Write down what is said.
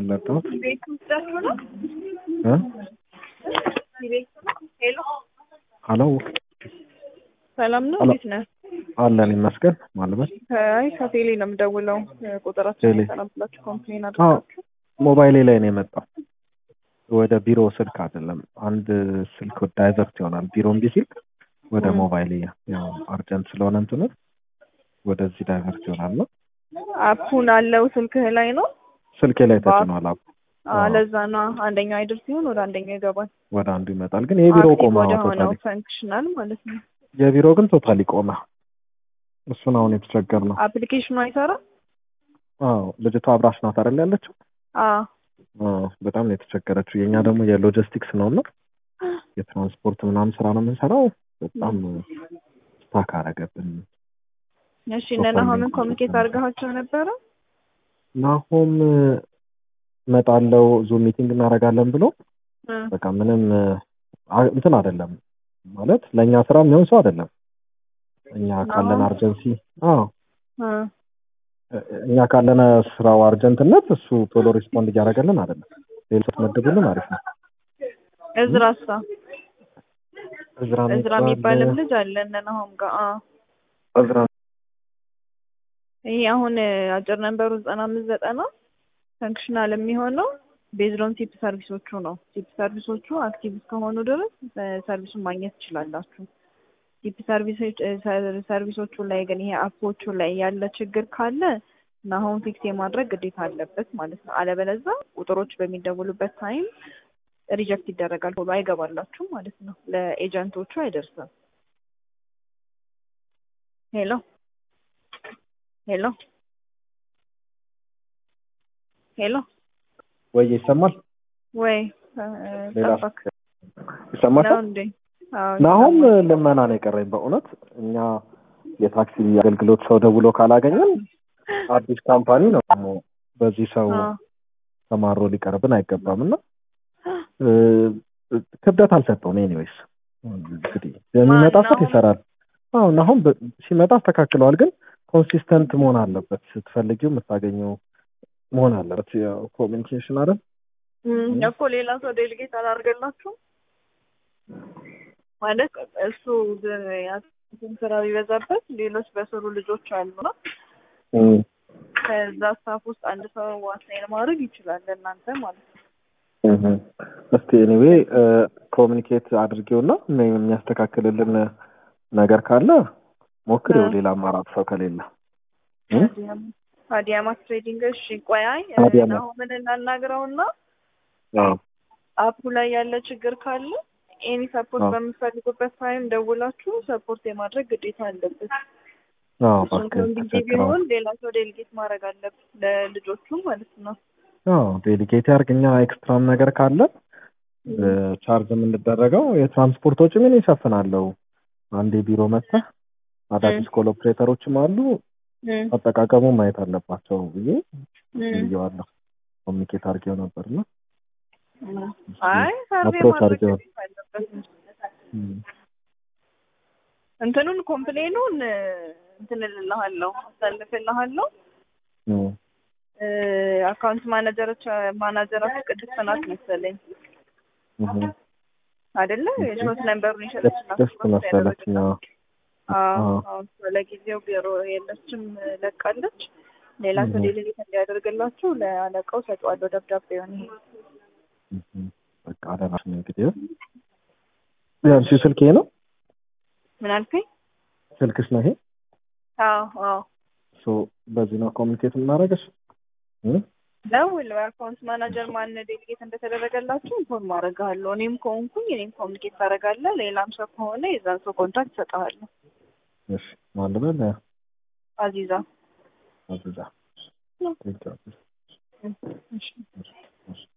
ምን ላጣሁት ቤት ውስጣችሁ ነው? እ ቤት ነው? ሄሎ ሀሎ ሰላም ነው? ሄሎ። እንዴት ነህ? አለን ይመስገን ማለበት አይ ከቴሌ ነው የምደውለው። ቁጥራችን ቴሌ። ሰላም ብላችሁ ኮምፕሌን አዎ አድርጋችሁ ሞባይሌ ላይ ነው የመጣው ወደ ቢሮ ስልክ አይደለም አንድ ስልክ ዳይቨርት ይሆናል ቢሮ እምቢ ሲል ወደ ም። ሞባይሌ ያው አርጀንት ስለሆነ እንትኑ ወደዚህ ዳይቨርት ይሆናል ነው አፑን አለው ስልክህ ላይ ነው? ስልኬ ላይ ተጭኗል አፕ አዎ አዎ። ለዛ ነው አንደኛው አይደርስ ሲሆን ወደ አንደኛው ይገባል። ወደ አንዱ ይመጣል ግን የቢሮ አክቲቭ ቆመ ወደ ሆነው ቶታሊ ፈንክሽናል ማለት ነው። የቢሮ ግን ቶታሊ ቆመ እሱን አሁን የተቸገር ነው አፕሊኬሽኑ አይሰራም? አዎ ልጅቷ አብራሽ ናት አይደል ያለችው አዎ አዎ በጣም ነው የተቸገረችው የእኛ ደግሞ የሎጂስቲክስ ነው እና የትራንስፖርት ምናምን ስራ ነው የምንሰራው በጣም ስታክ አረገብን እሺ እነ ናሆምን ኮሚኒኬት አድርገሃቸው ነበረ? ናሆም እመጣለሁ ዙም ሚቲንግ እናደርጋለን ብሎ እ በቃ ምንም አ- እንትን አይደለም ማለት ለእኛ ስራ የሚሆን ሰው አይደለም እኛ ካለን ናሆም? አርጀንሲ አዎ እ እ- እኛ ካለን ስራው አርጀንትነት እሱ ቶሎ ሪስፖንድ እያደረገልን አይደለም ሌሎች መድቡልን አሪፍ ነው እዝራሳ እዝራ እዝራ የሚባልም ልጅ አለ እነ ናሆም ጋር አዎ እዝራ ይሄ አሁን አጭር ነንበሩ ዘጠና አምስት ዘጠና ፈንክሽናል የሚሆነው ቤዝዶን ቲፕ ሰርቪሶቹ ነው። ቲፕ ሰርቪሶቹ አክቲቭ እስከሆኑ ድረስ እ፣ ሰርቪሱን ማግኘት ትችላላችሁ። ቲፕ ሰርቪሶች እ፣ ሰር- ሰርቪሶቹ ላይ ግን ይሄ አፖቹ ላይ ያለ ችግር ካለ ናሆም ፊክስ የማድረግ ግዴታ አለበት ማለት ነው። አለበለዛ ቁጥሮች በሚደውሉበት ታይም ሪጀክት ይደረጋል፣ ቶሎ አይገባላችሁም ማለት ነው። ለኤጀንቶቹ አይደርስም። ሄሎ ሄሎ ሄሎ ወይ ይሰማል ወይ ሌላ ጠፋክ ይሰማል ነው እንዴ? አዎ ናሆም ይሰማል። ልመና ነው የቀረኝ በእውነት እኛ የታክሲ አገልግሎት ሰው ደውሎ ካላገኘን አዲስ ካምፓኒ ነው ደግሞ በዚህ ሰው አዎ ተማሮ ሊቀርብን አይገባም እና እ፣ ክብደት አልሰጠውም ኤኒዌይስ እንግዲህ የሚመጣ ማን ሰት ነው? ይሰራል አሁን አሁን በ- ሲመጣ አስተካክለዋል ግን ኮንሲስተንት መሆን አለበት ስትፈልጊው የምታገኘው መሆን አለበት ያው ኮሚኒኬሽን አይደል እም፣ እኮ ሌላ ሰው ዴሊጌት አላደርገላችሁም ማለት እሱ ግ- ያንተን ስራ ቢበዛበት ሌሎች በስሩ ልጆች አሉና እም፣ ከዛ ስታፍ ውስጥ አንድ ሰው ዋሳይን ማድረግ ይችላል ለእናንተ ማለት ነው። እም። እስቲ ኤኒዌይ ኮሚኒኬት አድርጌውና ምን የሚያስተካክልልን ነገር ካለ ሞክሬው እ። ሌላ አማራጭ ሰው ከሌለ እ? አዲያማ- አዲያማስ ትሬዲንግ እሺ፣ ቆይ አይ አዲያማ- ናሆምን እናናግረውና አዎ አፑ ላይ ያለ ችግር ካለ ኤኒ ሰፖርት አዎ። በምትፈልጉበት ታይም ደውላችሁ ሰፖርት የማድረግ ግዴታ አለበት። አዎ እሱን እባክህ ከእንግዲህ ተቸግረዋል ቢሆን ሌላ ሰው ዴሊጌት ማድረግ አለብን ለልጆቹ ማለት ነው። አዎ ዴሊጌት ያርግኛ ኤክስትራም ነገር ካለ ቻርጅ የምንደረገው የትራንስፖርት ወጪ ምን ይሸፍናለው አንዴ ቢሮ መጥተህ አዳዲስ ኮል ኦፕሬተሮችም አሉ እም፣ አጠቃቀሙ ማየት አለባቸው ብዬ እም፣ ብዬዋለሁ ኮሚኒኬት አድርጌው ነበርና እም። አይ ሰርቬ አፕሮች ማድረግ አድርጌው ግዴታ አለበት። እም፣ እንትኑን ኮምፕሌኑን እ፣ እንትን እልልሃለሁ አሳልፍልሃለሁ። እም። እ፣ አካውንት ማናጀሮች ማናጀራችሁ ቅድስት ናት መሰለኝ እም። አይደለ? የሾት ነንበሩን የሸጠችላት ደስ መሰለችኝ አዎ። አዎ አዎ። አሁን ለጊዜው ቢሮ የለችም ለቃለች። ሌላ ሰው እህ። ዴሊጌት እንዲያደርግላችሁ ለአለቃው ሰጠዋለሁ ደብዳቤውን። ይሄ እም። በቃ አደራሽ ነው እንግዲህ ያንቺ ስልክ ይሄ ነው ምን አልከኝ? ስልክሽ ነው ይሄ አዎ አዎ ሶ በዚህ ነው ኮሚኒኬት የምናደርግሽ እም? ደውል። አካውንት ማናጀር ማን ዴሊጌት እንደተደረገላችሁ ኢንፎርም አደርግሃለሁ። እኔም ከሆንኩኝ እኔም ኮሚኒኬት ታደርጋለህ። ሌላም ሰው ከሆነ የዛን ሰው ኮንታክት እሰጥሃለሁ። እሺ ማን ልበል አዚዛ አዝዛ ቴንክ ዩ እሺ እሺ